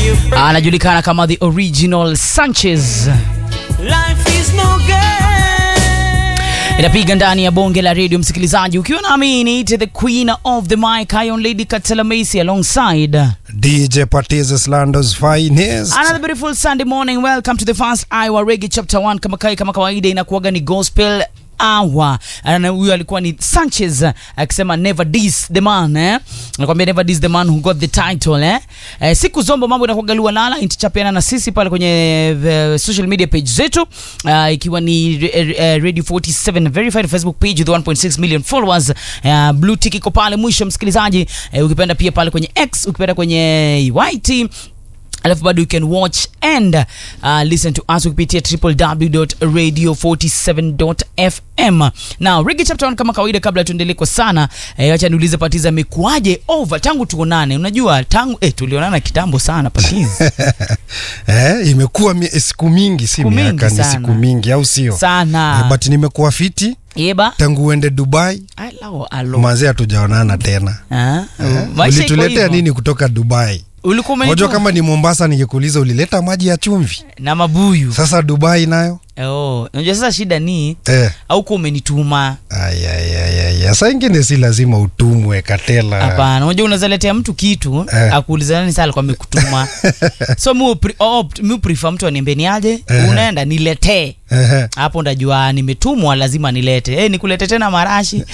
anajulikana kama the original Sanchez. Life is no game. inapiga ndani ya bonge la redio msikilizaji ukiwa nami niite the queen of the mic Iron Lady Katela Macy alongside DJ Patiz Lando's finest. Another beautiful Sunday morning. Welcome to the first Iowa Reggae Chapter 1. Kama kai kama kawaida inakuwaga ni gospel hour. Na huyo alikuwa ni Sanchez akisema never diss the man eh. Nakwambia never diss the man who got the title eh. eh siku zombo mambo inakuwaga lualala intichapiana na sisi pale kwenye the social media page zetu uh, ikiwa ni uh, Radio 47 verified Facebook page with 1.6 million followers. Uh, blue tick iko pale mwisho msikilizaji. Uh, ukipenda pia pale kwenye X, ukipenda kwenye YT alafu bado you can watch and uh, listen to us kupitia www.radio47.fm now Reggae chapter 1 kama kawaida kabla tuendelee kwa sana eh, acha niulize Patiza amekuaje over tangu tuonane unajua tangu eh, tulionana kitambo sana Patiza Eh, imekuwa mi, siku mingi si Siku mingi miaka ni sana. siku mingi au sio? sana Eh, but nimekuwa fiti yeba tangu uende Dubai, alao alo manzi hatujaonana tena. ah maisha iko Ulituletea hivyo. nini kutoka Dubai? ulikuwa Unajua umenituma kama ni Mombasa ningekuuliza ulileta maji ya chumvi. na mabuyu Sasa Dubai nayo? oh unajua sasa shida ni Eh. au kwa umenituma Ay, ay, ay, ay, ay. Saa ingine si lazima utumwe Katela. Hapana, unajua unaweza letea mtu kitu Eh. akuuliza nani sasa alikuwa amekutuma. so mi upre- opt- mi prefer mtu aniambie ni aje, Eh. unaenda niletee. Ehe. Hapo ndajua nimetumwa lazima nilete. Eh, nikulete tena marashi.